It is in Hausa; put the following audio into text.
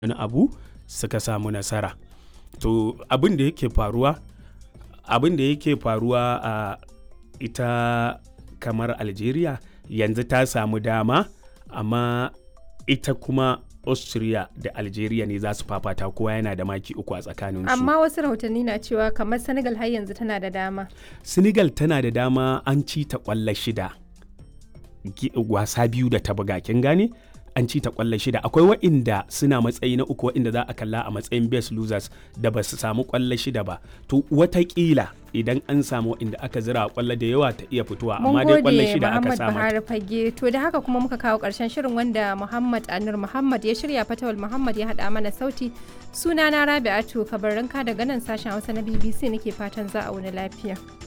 wani abu suka samu nasara to abin da yake faruwa abin da yake faruwa a ita kamar algeria yanzu ta samu dama amma ita kuma austria da algeria ne za su fafata kowa yana da maki uku a tsakaninsu amma wasu rahotanni na cewa kamar senegal har yanzu tana da dama senegal tana da dama an ci ta kwallo shida Gi- wasa biyu da ta buga kin gane an ci ta kwallo shida akwai wa'inda suna matsayi na uku wa'inda za a kalla a matsayin best losers da ba su samu kwallo shida ba to watakila idan an samu wa'inda aka zira kwallo da yawa ta iya fitowa amma mun dai kwallo gode shida aka muhammad samu buhari fage to da haka kuma muka kawo karshen shirin wanda muhammad anur muhammad ya shirya fatawal muhammad ya haɗa mana sauti sunana rabi'atu kabarinka daga nan sashen hausa na bbc nake fatan za a wani lafiya